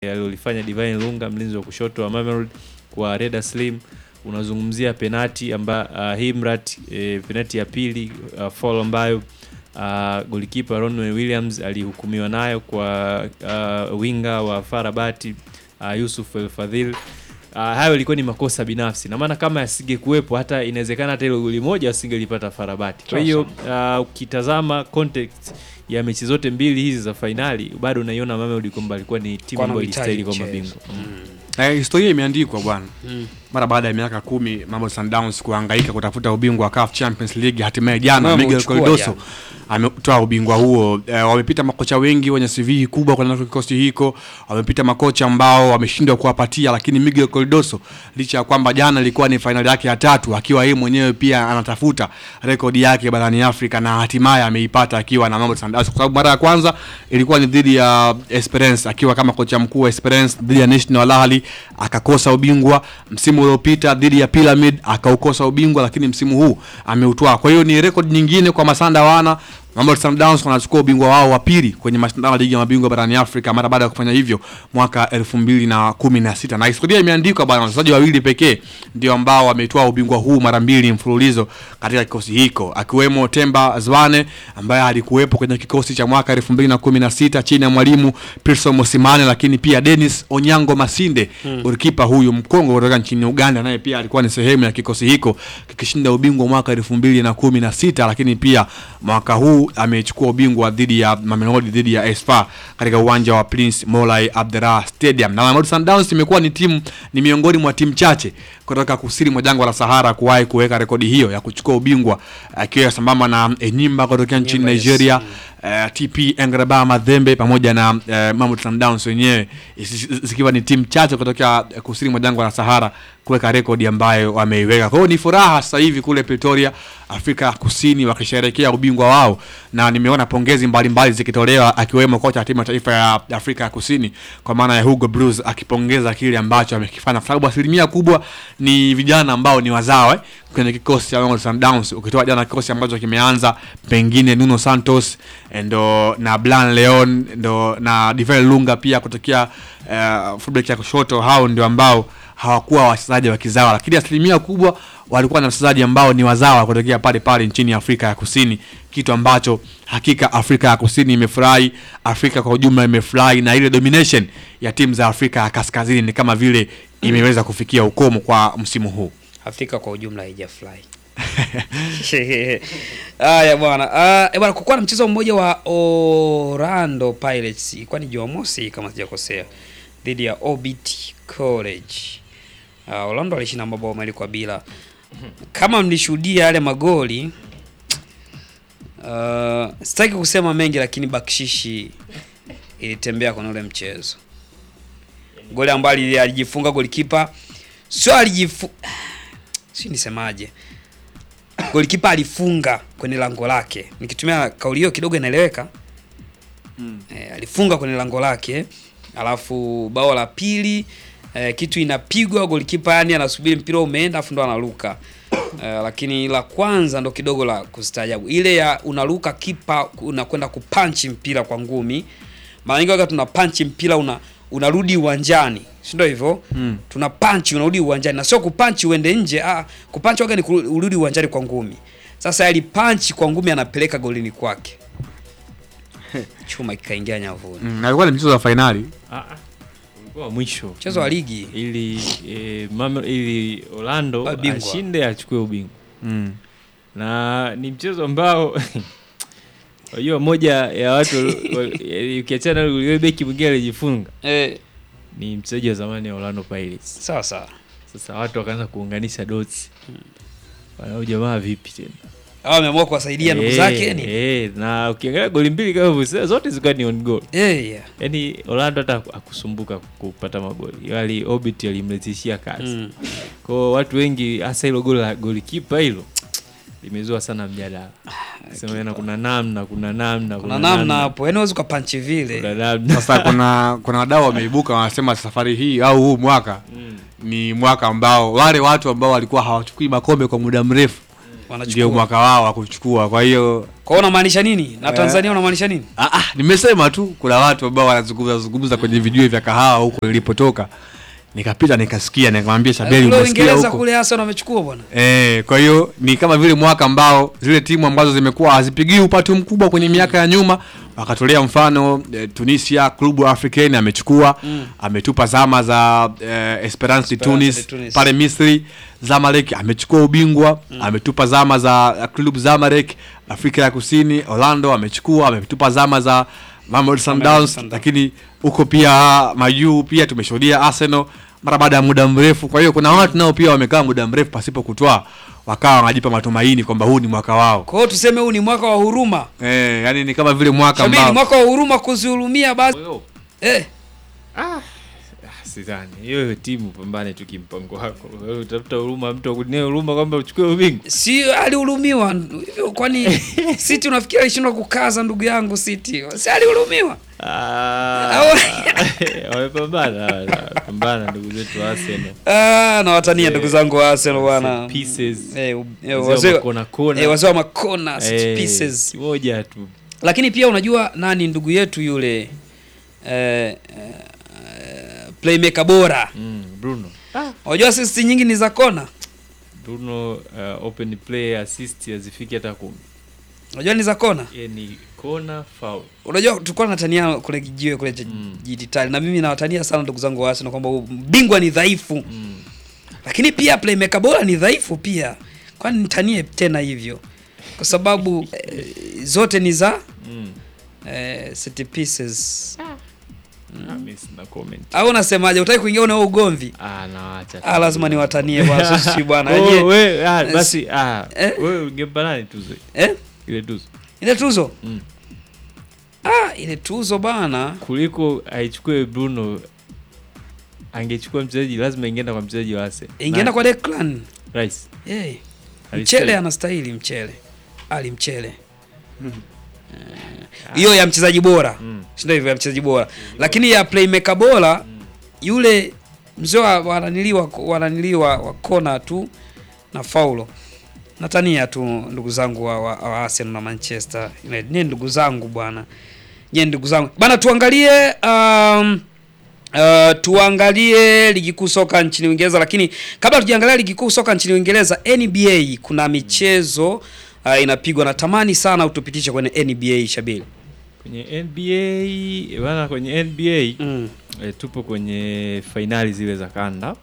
alilolifanya Divine Lunga mlinzi wa kushoto wa Mamelodi kwa Reda Slim. Unazungumzia penati amba uh, Himrat eh, penati ya pili uh, foul ambayo uh, golikipa Ronwen Williams alihukumiwa nayo kwa uh, winga wa Farabati uh, Yusuf El Fadhil. Uh, hayo ilikuwa ni makosa binafsi, na maana kama yasingekuwepo hata inawezekana hata ile goli moja wasingelipata Farabati. Kwa hiyo uh, ukitazama context ya mechi zote mbili hizi za fainali bado unaiona Mamelodi kwamba alikuwa ni timu Kwa ambayo anahitaji ilistahili kwa mchezo. mabingwa. Eh, historia imeandikwa bwana Mm. mara baada ya miaka kumi Mamelodi Sundowns kuhangaika kutafuta ubingwa wa CAF Champions League, hatimaye jana Wao Miguel wameuchukua Cardoso jana. ametoa ubingwa huo. E, wamepita makocha wengi wenye CV kubwa kwa kikosi hiko, wamepita makocha ambao wameshindwa kuwapatia, lakini Miguel Cardoso licha ya kwamba jana ilikuwa ni fainali yake ya tatu, akiwa yeye mwenyewe pia anatafuta rekodi yake barani Afrika na hatimaye ameipata akiwa na Mamelodi Sundowns, kwa sababu mara ya kwanza ilikuwa ni dhidi ya Esperance akiwa kama kocha mkuu wa Esperance dhidi ya National Al Ahly akakosa ubingwa. Msimu uliopita dhidi ya Pyramid akaukosa ubingwa, lakini msimu huu ameutwaa. Kwa hiyo ni rekodi nyingine kwa Masanda wana Mamelodi Sundowns wanachukua ubingwa wao wa pili kwenye mashindano ya ligi ya mabingwa barani Afrika mara baada ya kufanya hivyo mwaka elfu mbili na kumi na sita na historia imeandikwa bwana, wachezaji wawili pekee ndio ambao wametoa ubingwa huu mara mbili mfululizo katika kikosi hiko akiwemo Temba Zwane ambaye alikuwepo kwenye kikosi cha mwaka elfu mbili na kumi na sita chini ya mwalimu Pearson Mosimane, lakini pia Dennis Onyango Masinde golikipa huyu mkongo kutoka nchini Uganda, naye pia alikuwa ni sehemu ya kikosi hiko kikishinda ubingwa mwaka elfu mbili na kumi na sita lakini pia mwaka huu amechukua ubingwa dhidi ya Mamelodi dhidi ya Esfa katika uwanja wa Prince Moulay Abdelrah Stadium. Na Mamelodi Sundowns imekuwa ni timu ni miongoni mwa timu chache kutoka kusini mwa jangwa la Sahara kuwahi kuweka rekodi hiyo ya kuchukua ubingwa akiwa sambamba na Enyimba kutokea nchini Enyimba, yes. Nigeria eh, TP Engreba Mazembe pamoja na eh, Mamelodi Sundowns wenyewe isi- zikiwa ni timu chache kutokea eh, kusini mwa jangwa la Sahara kuweka rekodi ambayo wameiweka. Kwa hiyo ni furaha sasa hivi kule Pretoria, Afrika ya Kusini wakisherehekea ubingwa wao, na nimeona pongezi mbalimbali zikitolewa akiwemo kocha wa timu ya taifa ya Afrika ya Kusini kwa maana ya Hugo Broos akipongeza kile ambacho amekifanya, kwa sababu asilimia kubwa ni vijana ambao ni wazawa eh, kwenye kikosi cha Mamelodi Sundowns, ukitoa jana kikosi ambacho kimeanza pengine Nuno Santos eh, ndo na Blan Leon ndo na Divine Lunga pia kutokea uh, fullback ya kushoto, hao ndio ambao hawakuwa wachezaji wa kizawa, lakini asilimia kubwa walikuwa na wachezaji ambao ni wazawa kutokea pale pale nchini Afrika ya Kusini, kitu ambacho hakika Afrika ya Kusini imefurahi, Afrika kwa ujumla imefurahi, na ile domination ya timu za Afrika ya Kaskazini ni kama vile imeweza kufikia ukomo kwa msimu huu. Afrika kwa ujumla haijafurahi. Haya bwana. Ah, eh bwana kukuwa na mchezo mmoja wa Orlando Pirates ilikuwa ni Jumamosi kama sijakosea dhidi ya Orbit College. Ah, Orlando alishinda mabao mawili kwa bila. Kama mlishuhudia yale magoli uh, sitaki kusema mengi lakini bakshishi ilitembea kwenye ule mchezo. Goli ambalo alijifunga golikipa sio alijifu si nisemaje, golikipa alifunga kwenye lango lake. Nikitumia kauli hiyo kidogo inaeleweka e, alifunga kwenye lango lake, alafu bao la pili e, kitu inapigwa golikipa, yani anasubiri mpira umeenda, afu ndo anaruka e, lakini la kwanza ndo kidogo la kustaajabu, ile ya unaruka kipa unakwenda kupanchi mpira kwa ngumi. Mara nyingi wakati tuna panchi mpira una unarudi uwanjani, si ndio hivyo? Mm. Tuna panchi unarudi uwanjani, na sio kupanchi uende nje. Ah, kupanchi waga ni kuru- urudi uwanjani kwa ngumi. Sasa ali panchi kwa ngumi, anapeleka golini kwake, chuma kikaingia nyavuni. Mm, na ilikuwa ni mchezo wa fainali. Ah, ah, ulikuwa wa mwisho Mchezo wa ligi ili eh, Mame- ili Orlando Awe bingwa. ashinde achukue ubingwa Mm. na ni mchezo ambao unajua moja ya watu wal- eh, ukiachana na yule beki mwingine alijifunga eh, ni mchezaji wa zamani wa Orlando Pirates. sawa sawa. Sasa watu wakaanza kuunganisha dots, wana huyu jamaa vipi tena Hao ameamua kuwasaidia ndugu Eh, zake ni eh, na ukiangalia goli mbili kama hivyo zote zilikuwa ni on goal. eh, yeah. Yaani Orlando hata akusumbuka kupata magoli, wali Orbit alimletishia kazi mm. kwa watu wengi, hasa hilo goli la golikipa hilo limezua sana mjadala, sema yana kuna namna kuna namna Kuna namna hapo, yaani huwezi ukapanchi kuna vile namna Sasa kuna kuna wadau wameibuka wanasema safari hii au huu mwaka ni mwaka ambao wale watu ambao walikuwa hawachukui makombe kwa muda mrefu Wanachukua. ndio mwaka wao wa kuchukua. Kwa hiyo Kwa hiyo unamaanisha nini? Na Eh. Tanzania unamaanisha nini? ah, ah, nimesema tu kuna watu ambao wanazungumza zungumza kwenye vijue vya kahawa huko nilipotoka, nikapita nikasikia, nikamwambia Shabeli, Kule umesikia Uingereza huko kule hasa wamechukua bwana. Eh, kwa hiyo ni kama vile mwaka ambao zile timu ambazo zimekuwa hazipigii upatu mkubwa kwenye miaka ya nyuma wakatolea mfano eh, Tunisia Club Africain amechukua ametupa zama za eh, Esperance de Esperance de Tunis Tunis. pale Misri. Zamalek amechukua ubingwa ametupa zama za eh, Club Zamalek Afrika ya Kusini. Orlando amechukua ametupa zama za Mamelodi Sundowns, Sundowns. lakini huko pia majuu pia tumeshuhudia Arsenal mara baada ya muda mrefu. Kwa hiyo kuna watu nao pia wamekaa muda mrefu pasipo kutwaa, wakawa wanajipa matumaini kwamba huu ni mwaka wao. Kwa hiyo tuseme huu ni mwaka wa huruma. Eh, yani ni kama vile mwaka Shabili ambao mwaka wa huruma kuzihurumia basi. Wewe, Eh, ah, sidhani hiyo timu pambane tu kimpango wako. Wewe utafuta huruma mtu akunie huruma kwamba uchukue ubingwa. si alihurumiwa hivyo kwani City unafikiri alishindwa kukaza ndugu yangu City? Si alihurumiwa? Ah, wamepambana pambana ndugu zetu wa Arsenal. Ah, na watania ndugu zangu wa Arsenal bwana. Set pieces. Eh, u- eh, Wazee wa wazee makona kona. eh, wazee wa makona set Eh, pieces. Kimoja tu. Lakini pia unajua nani ndugu yetu yule eh, eh, playmaker bora. Mm, Bruno. Unajua assist nyingi ni za kona. Bruno uh, open play assist hazifiki hata kumi. Unajua ni za kona. Yeye ni kona foul. Unajua tulikuwa natania kule kijiwe kule cha Mm. jiditali na mimi nawatania sana ndugu zangu wa Arsenal kwamba bingwa ni dhaifu. Mm. lakini pia playmaker bora ni dhaifu pia, kwani nitanie tena hivyo kwa sababu eh, zote ni za Mm. eh, set pieces. Ah, mimi sina comment. Au unasemaje? Utaki kuingia na huo ugomvi? Ah, nawaacha. tu. Ah, lazima niwatanie bwana, sisi bwana. Oh, Je, we, ah, basi ah, Eh? wewe ungempa nani tuzo? eh? Ile tuzo. Ile tuzo Mm. ah, ile tuzo bana, Kuliko aichukue Bruno angechukua mchezaji lazima ingeenda kwa mchezaji wa Arsenal. ingeenda Na- kwa Declan. Rice. Eh, Alistahili. Mchele anastahili Mchele, Ali Mchele Eh, hiyo ya mchezaji bora Mm. si ndio hivyo ya mchezaji bora, lakini ya playmaker bora yule mzee wa wananiliwa wananiliwa wa kona tu na faulo. Natania tu ndugu zangu wa, wa, wa Arsenal na Manchester United. Nye ndugu zangu bwana, nye ndugu zangu bana, tuangalie um, Uh, tuangalie ligi kuu soka nchini Uingereza, lakini kabla tujaangalia ligi kuu soka nchini Uingereza, NBA kuna michezo uh, inapigwa. Natamani sana utupitishe kwenye NBA Shabili. Kwenye NBA bana, kwenye NBA Mm. e, tupo kwenye fainali zile za kanda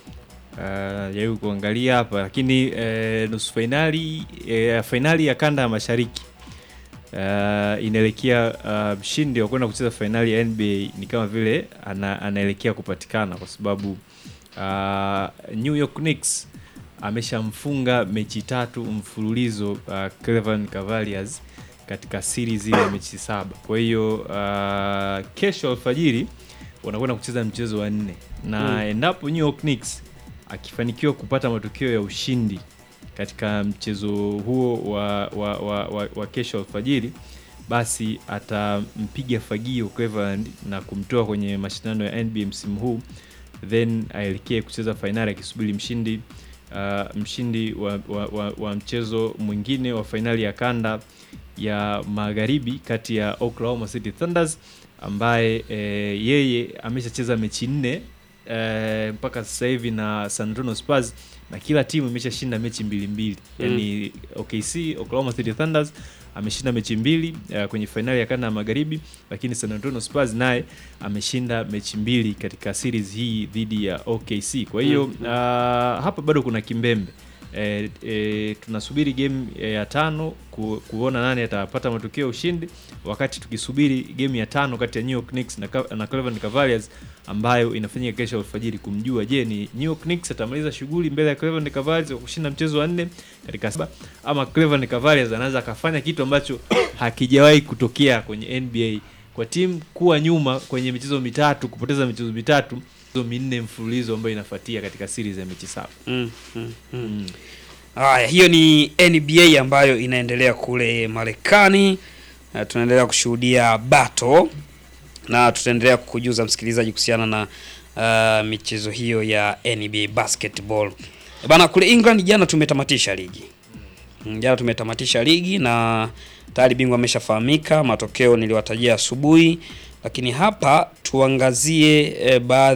uh, jaribu kuangalia hapa lakini e, nusu fainali e, fainali ya kanda ya mashariki uh, inaelekea uh, mshindi wa kwenda kucheza fainali ya NBA ni kama vile ana, anaelekea kupatikana kwa sababu uh, New York Knicks ameshamfunga mechi tatu mfululizo uh, Cleveland Cavaliers katika series ile ya mechi saba. Kwa hiyo uh, kesho alfajiri wanakwenda kucheza mchezo wa nne na Mm. endapo New York Knicks akifanikiwa kupata matokeo ya ushindi katika mchezo huo wa, wa, wa, wa, wa kesho alfajiri basi atampiga fagio Cleveland na kumtoa kwenye mashindano ya NBA msimu huu then aelekee kucheza fainali akisubiri mshindi uh, mshindi wa, wa, wa, wa mchezo mwingine wa fainali ya kanda ya magharibi kati ya Oklahoma City Thunders ambaye eh, yeye ameshacheza mechi nne eh, mpaka sasa hivi na San Antonio Spurs na kila timu imeshashinda mechi mbili mbili Mm. yani OKC Oklahoma City Thunders ameshinda mechi mbili uh, kwenye fainali ya kanda ya magharibi lakini San Antonio Spurs naye ameshinda mechi mbili katika series hii dhidi ya OKC kwa hiyo Mm. uh, hapa bado kuna kimbembe e, e, tunasubiri game eh, ya tano ku, kuona nani atapata matokeo ya ushindi wakati tukisubiri game ya tano kati ya New York Knicks na, Ca- na Cleveland Cavaliers ambayo inafanyika kesho alfajiri kumjua je ni New York Knicks atamaliza shughuli mbele ya Cleveland Cavaliers kwa kushinda mchezo wa nne katika saba ama Cleveland Cavaliers anaweza akafanya kitu ambacho hakijawahi kutokea kwenye NBA kwa timu kuwa nyuma kwenye michezo mitatu kupoteza michezo mitatu michezo minne mfululizo ambayo inafuatia katika series ya mechi saba Mm, mm, mm. mm. Haya, hiyo ni NBA ambayo inaendelea kule Marekani. Uh, tunaendelea kushuhudia bato na tutaendelea kukujuza msikilizaji kuhusiana na uh, michezo hiyo ya NBA basketball. Bana, kule England jana tumetamatisha ligi Mm, Jana tumetamatisha ligi na tayari bingwa ameshafahamika, matokeo niliwatajia asubuhi, lakini hapa tuangazie eh, baadhi